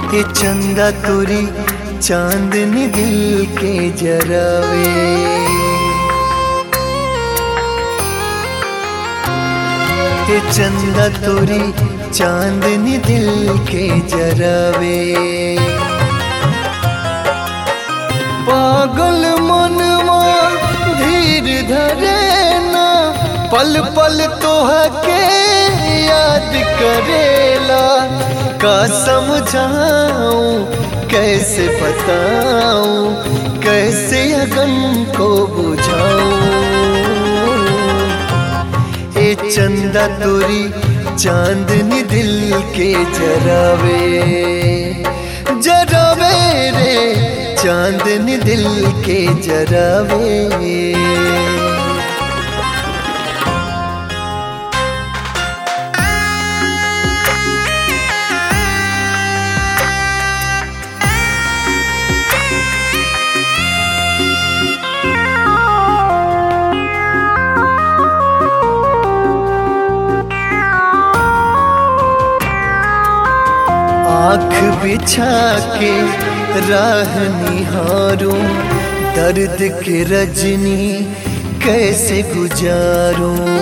ये चंदा तोरी चांदनी दिल के जरावे ये चंदा तोरी चांदनी दिल के जरावे पागल मनवा धीर धरे ना पल पल तोह के याद करेला का समझाऊं कैसे बताऊं कैसे अगन को बुझाऊं ए चंदा तोरी चांदनी दिल के जरावे जरावे रे चांदनी दिल के जरावे आँख बिछा के राह निहारूं दर्द के रजनी कैसे गुजारूं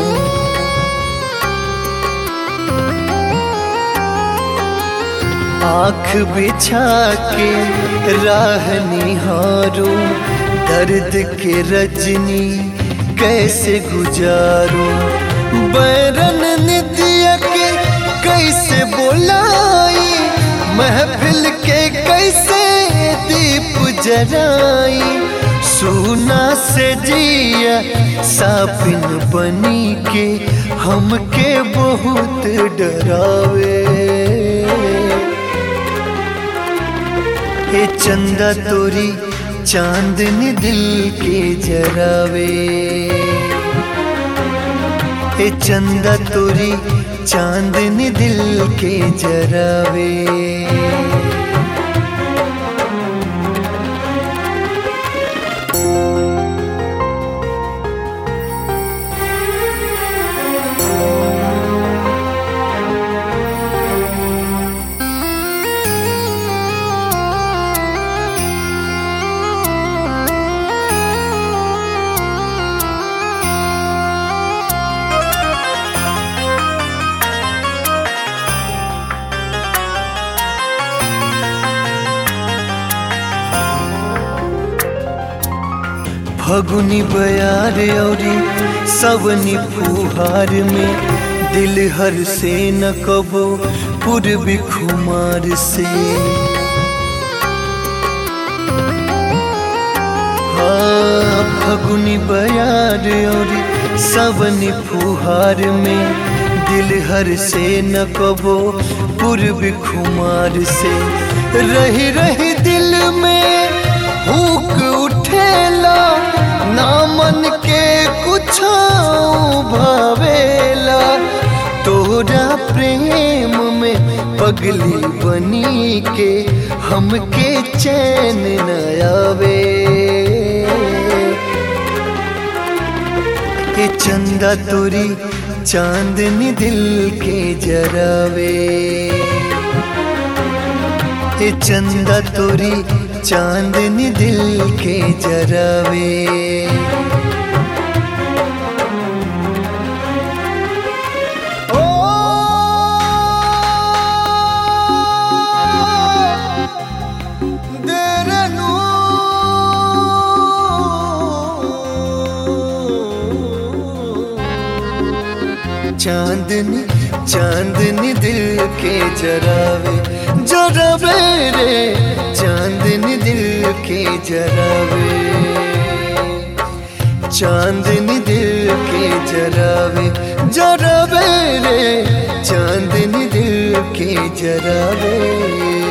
आँख बिछा के राह निहारूं दर्द के रजनी कैसे गुजारूं बैरन नित्य के कैसे बोलाई महफिल के कैसे दीप जराई सुना से जिया सापिन बनी के हमके बहुत डरावे ए चंदा तोरी चांदनी दिल के जरावे ए चंदा तोरी चांदनी दिल के जरावे फगुनी बयार औरी सवनी फुहार में दिल हर से न कबो पूर्वी खुमार से हाँ फगुनी बयार औरी सवनी फुहार में दिल हर से न कबो पूर्वी खुमार से रही रही दिल में हुक उठेला ना मन के कुछ भावेला तोरा प्रेम में पगली बनी के हमके चैन न आवे ए चंदा तोरी चांदनी दिल के जरावे ए चंदा तोरी चांदनी दिल के जरावे ओ देरनु चांदनी चांदनी दिल के जरावे जरावे रे चांदनी दिल के जरावे चांदनी दिल के जरावे जरावे रे चांदनी दिल के जरावे